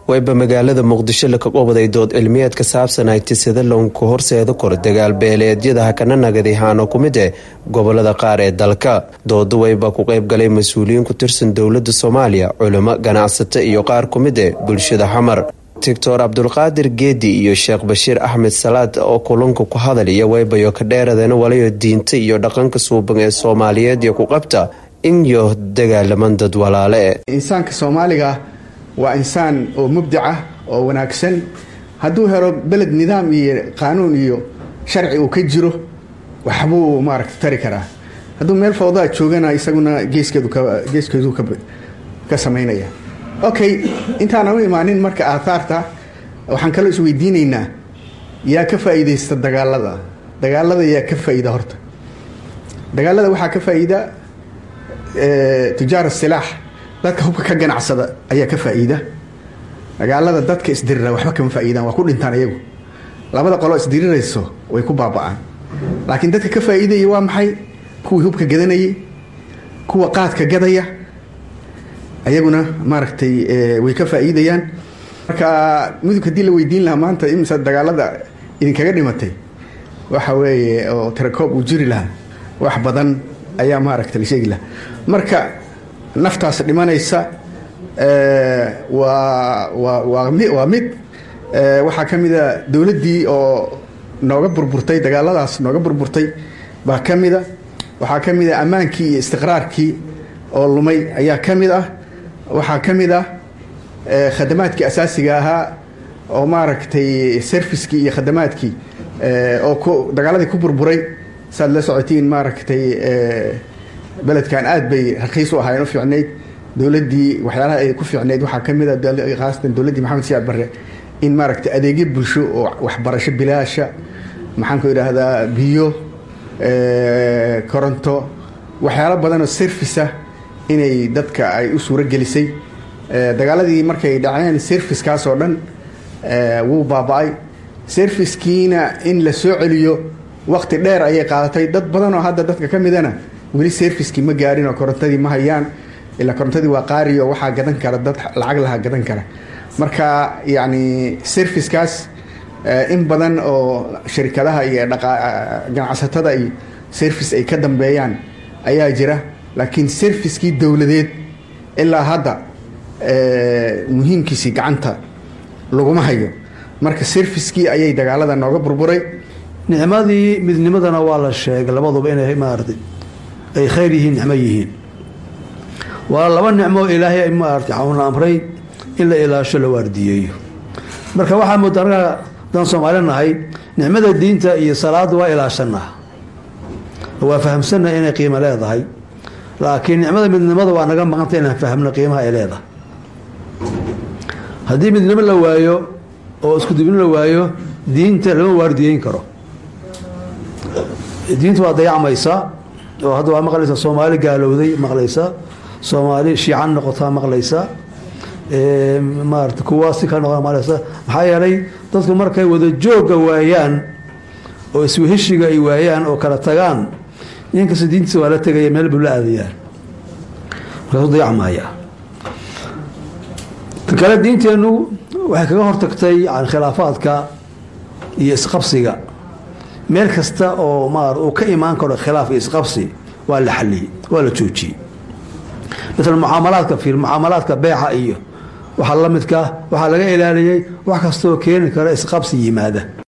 wayba magaalada muqdisho laka qobaday dood cilmiyeed ka saabsan haytisada lownku horseeda kor dagaal beeleedyada hakana nagadi haano ku mid eh gobolada qaar ee dalka dooda wayba ku qeyb galay mas-uuliyiin ku tirsan dowlada soomaaliya culimo ganacsato iyo qaar ku mid eh bulshada xamar doctor cabdulqaadir geedi iyo sheekh bashiir axmed salaad oo kulanka ku hadalaya waybayo ka dheeradana walayo diinta iyo dhaqanka suuban ee soomaaliyeed iyo ku qabta inyo dagaalaman dad walaale insaanka soomaaliga waa insaan oo mubdaca oo wanaagsan hadduu helo beled nidaam iyo qaanuun iyo sharci uu ka jiro waxbuu maaragta tari karaa hadduu meel fawdaa joogana isaguna geeskeedu ka samaynaya okay intaana u imaanin marka aathaarta waxaan kaloo isweydiinaynaa yaa ka faa'iidaysta dagaalada dagaalada yaa ka faa'iida horta dagaalada waxaa ka faa'iida tujaar silaax dadka hubka ka ganacsada ayaa ka faa'iida dagaalada dadka isdirira waxba kama faa'iidaan waa ku dhintaan iyagu labada qoloo isdirirayso way ku baaba'aan laakiin dadka ka faa'iidaya waa maxay kuwii hubka gadanayay kuwa qaadka gadaya ayaguna maaragtay way ka faa'iidayaan marka mudug haddii la weydiin lahaa maanta imisa dagaalada idinkaga dhimatay waxa weeye oo tirakoob uu jiri lahaa wax badan ayaa maaragta la sheegi lahaa marka naftaas dhimanaysa waa waa waa mi waa mid waxaa ka mid a dowladdii oo nooga burburtay dagaaladaas nooga burburtay baa ka mid a waxaa ka mid a ammaankii iyo istiqraarkii oo lumay ayaa ka mid ah waxaa ka mid ah khadamaadkii asaasiga ahaa oo maaragtay serviskii iyo khadamaadkii oo ku dagaaladii ku burburay saad la socotiin maaragtay beledkan aad bay rakiis u ahaayeen u fiicnayd dowladdii waxyaalaha ay ku fiicnayd waxaa ka mid a khaasatan dowladdii maxamed siyaad barre in maaragtay adeegyo bulsho oo waxbarasho bilaasha maxaan ku idhaahdaa biyo koronto waxyaalo badanoo service ah inay dadka ay u suuro gelisay dagaaladii markay dhaceen servicekaas oo dhan wuu baaba-ay servicekiina in la soo celiyo wakti dheer ayay qaadatay dad badan oo hadda dadka ka midana weli servicekii ma gaarin oo korontadii ma hayaan ilaa korontadii waa qaari oo waxaa gadan kara dad lacag laha gadan kara marka yacni servicekaas in badan oo shirkadaha iyo ganacsatada iyo service ay ka dambeeyaan ayaa jira laakiin servicekii dowladeed ilaa hadda muhiimkiisii gacanta laguma hayo marka servicekii ayay dagaalada nooga burburay nicmadii midnimadana waa la sheegay labaduba inay maarata ay khayr yihiin nicmo yihiin waa laba nicmo ilaahay maarata xauna amray in la ilaasho la waardiyeeyo marka waxaa mooda anaga daan soomaali nahay nicmada diinta iyo salaada waa ilaashanaa waa fahamsannaha inay qiimo leedahay laakiin nicmada midnimada waa naga maqanta inaan fahmno qiimaha ay leedahay haddii midnimo la waayo oo isku dubin la waayo diinta lama waardiyeyn karo diinta waa dayacmaysaa oo hadda waa maqlaysaa soomaali gaalowday maqlaysaa soomaali shiican noqotaa maqlaysaa maarata kuwa si ka noqo maqlaysaa maxaa yeelay dadku markay wada joogga waayaan oo isweheshiga ay waayaan oo kala tagaan inkasta diintiisa waa la tegaya meel buu la aadayaan markaasu dayacmaya ta kale diinteennu waxay kaga hortagtay yani khilaafaadka iyo isqabsiga meel kasta oo maar uu ka imaan karo khilaaf iyo isqabsi waa la xaliyey waa la joojiyey maala mucaamalaadka fiir mucaamalaadka beeca iyo waxaa la midka waxaa laga ilaaliyey wax kastaoo keeni kara isqabsi yimaada